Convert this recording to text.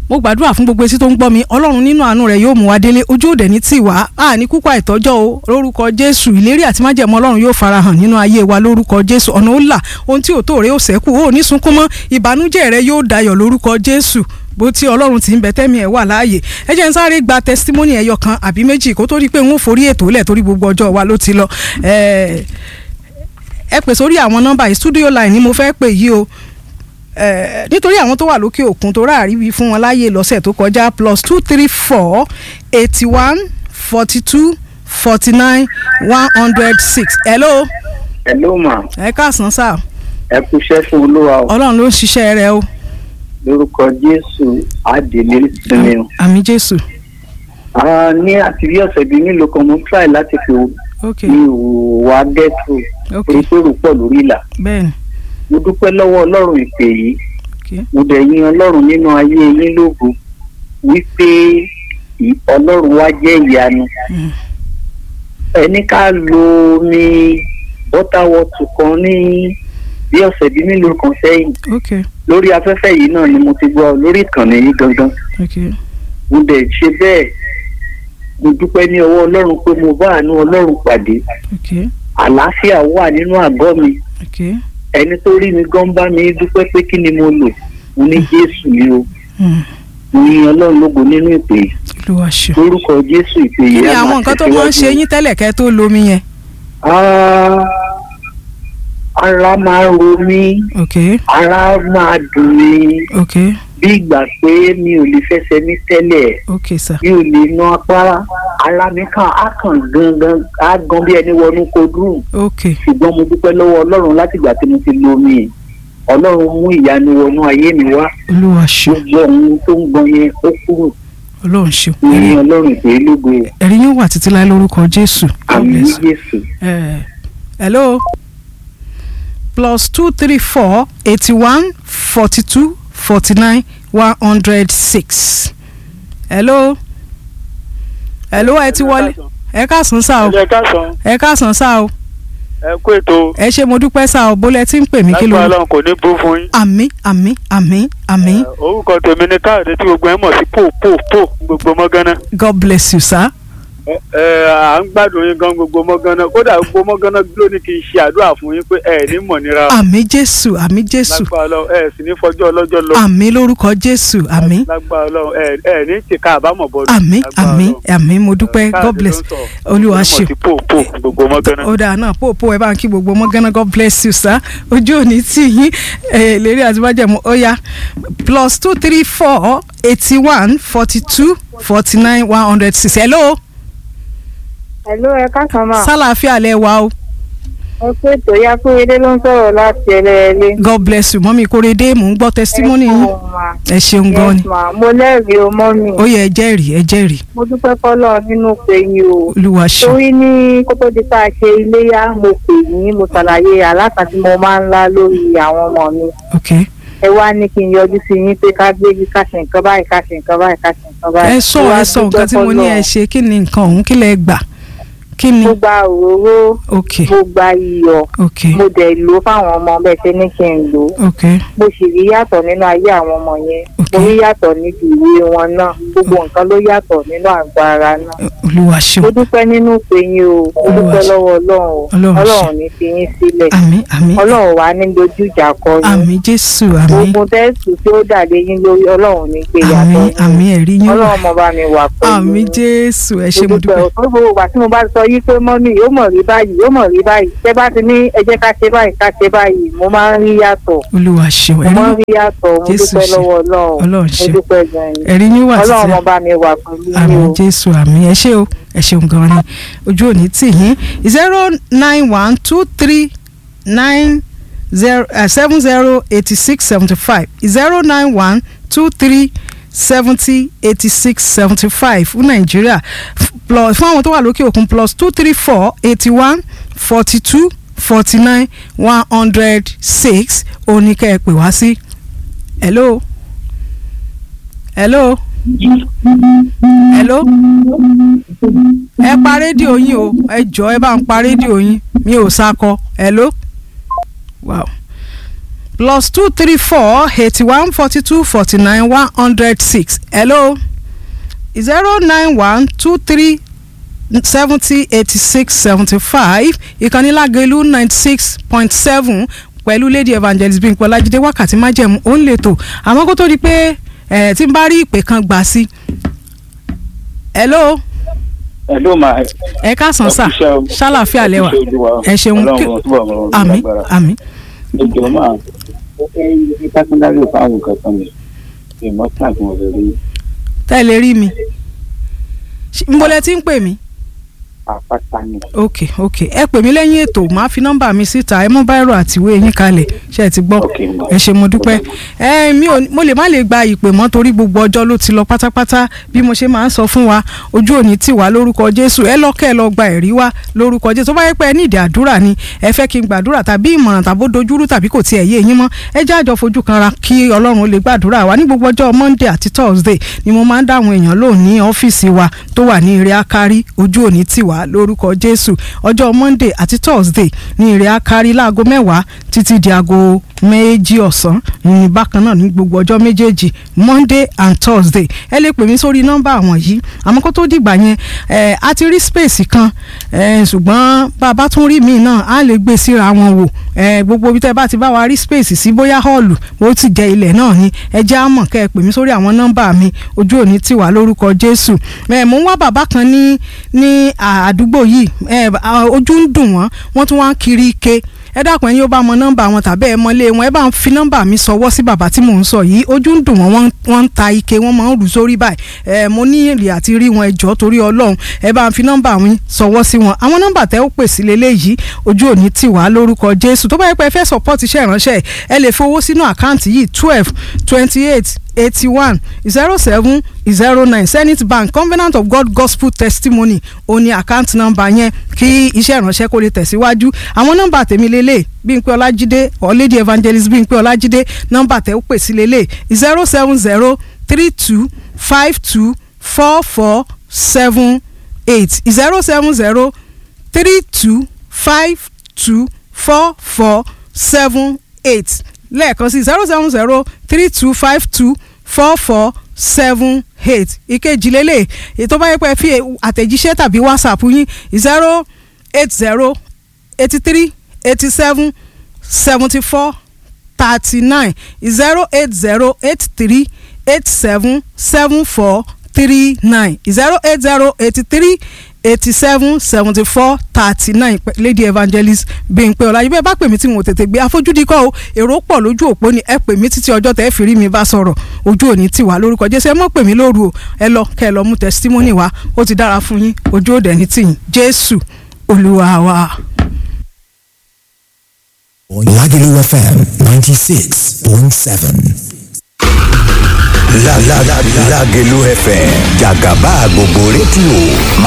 mo gbàdúrà fún gbogbo etí tó ń gbọ́ mi ọlọ́run nínú àánú rẹ̀ yóò mú wa délé ojú òde ní tiwa a ní kúkú àìtọ́jọ́ o lórúkọ jésù ìlérí àti májẹ̀mú ọlọ́run yóò farahàn nínú ayé wa lórúkọ jésù ọ̀nà ó là ohun tí ò tó rẹ̀ ó ṣẹ́kù ó ní sunkún mọ́ ìbànújẹ́ rẹ̀ yóò dayọ̀ lórúkọ jésù bó tí ọlọ́run ti ń bẹ tẹ́mi ẹ̀ wà láàyè ẹ jẹ́ n sáré gba testimony ẹyọ kan àbí méjì kó tó rí pé n ó forí ètò lẹ̀ torí gbogbo ọjọ́ wa ló ti lọ ẹ pè sórí àwọn nọ́mbà yìí studio line ni mo fẹ́ pè yìí o nítorí àwọn tó wà lókè òkun tó ráàrí wí fún wọn láàyè lọ́sẹ̀ tó kọjá plus two three four eighty one forty two forty nine one hundred six hello. hello ma. ẹ káàsán sáà. ẹ kúṣẹ́ fún olúwa o. ọlọ́run ló ń ṣiṣẹ́ rẹ o lórúkọ jésù àdèlé sinmi o. àmì jésù. ní àti bí ọ̀sẹ̀ bíi mélòó kan mo try láti fi ok mi ò wá gẹ́tù ok oríṣiríṣi pọ̀ lórí ìlà. bẹ́ẹ̀ni mo dúpẹ́ lọ́wọ́ ọlọ́run ìpè yìí ok mo dẹ̀ yin ọlọ́run nínú ayé yín lógo wípé ì- ọlọ́run wá jẹ́ ìyanu. Mm. ẹni ká lo omi bọ́tàwọ́tù kan ní bí ọ̀sẹ̀ bíi mélòó kan sẹ́yìn ok lórí afẹ́fẹ́ yìí náà ni mo ti gbọ́ lórí ìkànnì yìí gangan ok mo dẹ̀ ṣe bẹ́ẹ̀ mo dúpẹ́ ní ọwọ́ ọlọ́run pé mo bá àánú ọlọ́run pàdé ok àlàáfíà wà nínú àgọ́ mi ok ẹni tó rí mi gan bá mi dúpẹ́ pé kí ni mo lò mo ní jésù ni o Mm. mo yin ọlọ́run lógo nínú ìpè yìí olúwa ṣe. lórúkọ jésù ìpè kí yìí ni á àwọn máa nǹkan tó máa ń ṣe tẹ̀síwájú. yín tẹ́lẹ̀ kẹ́ tó lomi yẹn. Ah, ara máa ń ro mí ok ara máa dùn mí ok bí ìgbà pé mi ò lè fẹsẹ̀ mi tẹ́lẹ̀ ok sir mi ò lè na apá ara mi kàn á kàn gangan á gan bí ẹni wọnú kodrú ok ṣùgbọ́n mo dúpẹ́ lọ́wọ́ ọlọ́run látìgbà tí mo ti lo omi yìí ọlọ́run mú ìyanu wọnú ayé mi wá olúwa ṣe gbogbo ohun tó ń gbọn yẹn ó kúrò ọlọ́run ṣe ní ọlọ́run ìpè lógo ẹ̀rí yóò wà títí láé lórúkọ jésù. God àmì bless. jésù. Eh, hello plus two three four eighty one forty two forty nine one hundred six hello hello ẹ ti wọlé ẹ káàsán sá o ẹ káàsán ẹ káàsán sá o ẹ kú ètò ẹ ṣé mo dúpẹ́ sá o bólẹ̀ tí ń pè mí kí ló lágbára Ọlọ́run kò ní bú fún yín. àmì àmì àmì àmì Ẹ, orúkọ tèmi ni káàdé tí gbogbo ẹ mọ̀ sí pò pò pò gbogbo mọ́gánná. god bless you sir ẹ ẹ, à ń gbádùn yín gan gbogbo mọ́gánná kódà gbogbo mọ́gánná ló ní kí n ṣe àdúrà fún yín pé ẹ ní mọ̀ nira o. àmì jésù àmì jésù lágbára Ọlọ́run ẹ sì ní fọjọ́ ọlọ́jọ́ lọ. àmì lórúkọ jésù àmì lágbára Ọlọ́run ẹ ẹ ní tìka àbámọ̀ bọ́ọ̀lù. àmì Lágbára àmì Ọlọ́run. àmì mo dúpẹ́ Káàdé god ló bless ń sọ. olúwa Ẹ ṣe mọ̀ sí pò pò gbogbo mọ́gánná. ó dáa náà pòpò ẹ bá ń kí gbogbo ọmọ gánà god bless you sir ojú òní tí yín ẹ lérí àti májẹ̀mú ó yá plus two three four eighty one forty two forty nine one hundred six hello Hello, ẹ káàsán mà. sálàáfíà lẹ wà o ẹ pé tòyá kúrédé ló ń sọ̀rọ̀ láti ẹlẹ́ẹ̀lẹ́. god bless you mọ́mí kórèdé mò ń gbọ́ testimony yín ẹ ṣeun gan ni Yes, ma. mo lẹ́rìí o mọ́ mi. ó yẹ ẹ jẹ́rìí ẹ jẹ́rìí mo dúpẹ́ fọ́lọ́ nínú pé yín o. olúwa ṣe torí ní kótó di tá a ṣe iléyá mo pè yín mo ṣàlàyé àlàkà tí mo máa ń lá lórí àwọn ọmọ mi. ok ẹ wá ní kí n yọjú sí yín pé ká gbé ká ṣe nǹkan báyìí ká ṣe nǹkan báyìí ká ṣe nǹkan báyìí. ẹ sọ Mo wá ẹ sọ dúpẹ́ nǹkan tí mo ní ẹ fọ́lọ́run. ṣe kí ni nǹkan ọ̀hún kí lẹ gbà kí ni mo gba òróró ok mo gba iyọ̀ ok mo dẹ̀ lò ó fáwọn ọmọ bẹ́ẹ̀ ṣe ní kí n lò ó. ok mo sì rí yàtọ̀ nínú ayé àwọn ọmọ yẹn Ok. mo rí yàtọ̀ níbi ìwé wọn náà gbogbo nǹkan ló yàtọ̀ nínú àgọ́ ara náà olúwa ṣe mo dúpẹ́ nínú pé yín o mo Olúwa dúpẹ́ ṣe. lọ́wọ́ ọlọ́run o Ọlọ́run ṣe. ọlọ́run ní fi yín sílẹ̀ àmì àmì ọlọ́run wà ní dojú ìjà kọ yín àmì jésù àmì gbogbo tẹ́sítù tí ó dàdé yín lórí ọlọ́run ní gbé àmì yàtọ̀ àmì yín ẹ̀rí yín wà ọlọ́run mo bá mi wà pẹ̀lú àmì yín. jésù ẹ ṣé mo mo dúpẹ́ dúpẹ́ o gbogbo ìgbà tí mo bá sọ yí pé mọ́mí yóò mọ̀ rí báyìí yóò mọ̀ rí báyìí tẹ́ bá ti ní ẹ jẹ́ ká ṣe báyìí ká ṣe báyìí mo máa ń rí yàtọ̀ olúwa ṣeun mo ẹ̀rí máa ń rí yàtọ̀ mo Jésù dúpẹ́ ṣe. lọ́wọ́ ọlọ́run Ọlọ́run mo ṣe. dúpẹ́ gan-an ni ẹ̀rí yín wà ọlọ́run títí mo bá mi wà pẹ̀lú àmì yín o. jésù àmì ẹ ṣé o ẹ ṣeun gan ni ojú òní tì yín zero nine one two three nine zero seven zero eighty six seventy five zero nine one two three seventy eighty six seventy five fún nàìjíríà F- plus fún àwọn tó wà lókè òkun plus two three four eighty one forty two forty nine one hundred six òní kẹ́ ẹ pè wá sí hello hello hello ẹ pa rédíò yín o ẹ jọ ẹ bá ń pa rédíò yín mi ò sakọ hello wow plus two three four eighty one forty two forty nine one hundred six hello zero nine one two three seventy eighty six seventy five ìkànnì lágẹ̀lú ninety six point seven pẹ̀lú lady evangelist bímpé ọlájídé wákàtí májẹ̀mú ó ń lè tò àmọ́ kó tó di pé ẹ̀ tí n bá rí ìpè kan gbà sí. hello ẹ ló máa ẹ káàsán sà Ẹ kú iṣẹ́ o. ṣàlàfíà lẹ́wà Ẹ kú iṣẹ́ Olúwa. ẹ ṣeun Ọlọ́run kí- ó túbọ̀ mọ́ ọ àmín lágbára. àmín ẹjọ máa ó fẹ́ yí pásítárì fáwọn nǹkan kan mi ìmọ̀ tí àti wọn lè rí tẹ́ ẹ lè rí mi Ṣé- ń bolẹ̀ tí ń pè mí. àpáta ni. ok ok ẹ pè mí lẹ́yìn ètò màá fi nọ́mbà mi síta ẹ mú báírò àtiwé yín kalẹ̀ ṣe ẹ ti gbọ́ Ok, mo- ẹ ṣe mo dúpẹ́ ẹ mi ò mo lè má lè gba ìpè mọ́ torí gbogbo ọjọ́ ló ti lọ pátápátá bí mo ṣe máa ń sọ fún wa ojú òní tì wá lórúkọ Jésù ẹ lọ́kẹ́ ẹ lọ gba ẹ̀rí wá lórúkọ Jésù tó bá yẹ pé ẹ ní ìdí àdúrà ni ẹ fẹ́ kí n gbàdúrà tàbí ìmọ̀ràn tàbó dojúrú tàbí kò tiẹ̀ yé yín mọ́ ẹ jẹ́ àjọ fojú kanra kí Ọlọ́run ó lè gbàdúrà wa ní gbogbo ọjọ́ Monday àti Thursday ni mo máa ń dáhùn èèyàn lóhùn ní ọ́fíìsì wa tó wà ní ire akari ojú òní tì wá lórúkọ Jésù ọjọ́ Monday àti Thursday ní ire akari láago mẹ́wàá títí di aago méjì ọ̀sán ní bákan náà ní gbogbo ọjọ́ méjèèjì Monday and Thursday ẹ lè pè mí sórí nọ́mbà àwọn yìí àmọ́ kó tó dìgbà yẹn ẹ a ti rí space kan ẹ ṣùgbọ́n bá a bá tún rí míì náà á lè gbé síra wọn wò ẹ gbogbo ibi tẹ́ bá ti bá wa rí space sí bóyá hall bó ti jẹ ilẹ̀ náà ni ẹ jẹ́ á mọ̀ kẹ́ ẹ pè mí sórí àwọn nọ́mbà mi ojú òní tì wá lórúkọ Jésù ẹ mò ń wá bàbá kan ní ní àdúgbò yìí ẹ ojú ń dùn wọ́n wọ́n tún wá ń kiri ike ẹ dákun ẹ̀yin ó bá mọ nọ́mbà wọn tàbí ẹ mọlé wọn ẹ bá ń fi nọ́mbà mi sọwọ́ sí bàbá tí mò ń sọ yìí ojú ń dùn wọn wọ́n wọ́n ń ta ike wọ́n máa ń rù sórí báyìí ẹ mo ní èrè àti rí wọn ẹjọ́ torí Ọlọ́run ẹ bá ń fi nọ́mbà mi sọwọ́ sí wọn àwọn nọ́mbà tẹ́ ó pè sí leléyìí ojú òní tì wá lórúkọ Jésù tó bá yẹ pé ẹ fẹ́ support iṣẹ́ ìránṣẹ́ ẹ lè fowó sínú àkáǹtì yìí twelve twenty eight eighty one zero seven zero nine Zenith Bank Covenant of God Gospel Testimony òní àkáǹtì nọ́mbà yẹn kí iṣẹ́ ìránṣẹ́ kó lè tẹ̀síwájú àwọn nọ́mbà tèmi lélẹ̀ Bímpé Ọlájídé or Lady Evangelist Bímpé Ọlájídé nọ́mbà tẹ́ ó pè sí lélẹ̀ zero seven zero three two five two four four seven eight zero seven zero three two five two four four seven eight lẹ́ẹ̀kan sí zero seven zero three two five two four four seven eight ìkejì lélẹ̀ ètò bá yẹ pé fi àtẹ̀jíṣẹ́ tàbí whatsapp yín zero eight zero eighty three eighty seven seventy four thirty nine zero eight zero eight three eight seven seven four three nine zero eight zero eighty three eighty seven seventy four thirty nine lady evangelist Bímpé Ọlájí bẹ́ẹ̀ bá pè mí tí mo tètè gbé àfojúdi kọ́ o èrò pọ̀ lójú òpó ni ẹ pè mí títí ọjọ́ tẹ́ ẹ fi rí mi bá sọ̀rọ̀ ojú òní tiwa lórúkọ Jésù ẹ mọ̀ pè mí lóru o ẹ lọ kẹ́ ẹ lọ mú testimony wá ó ti dára fún yín ojú òde ní tìyín Jésù Olúwa wa. Lagelu FM 96.7. La la la Lagelu FM Jagaba gbogbo rédíò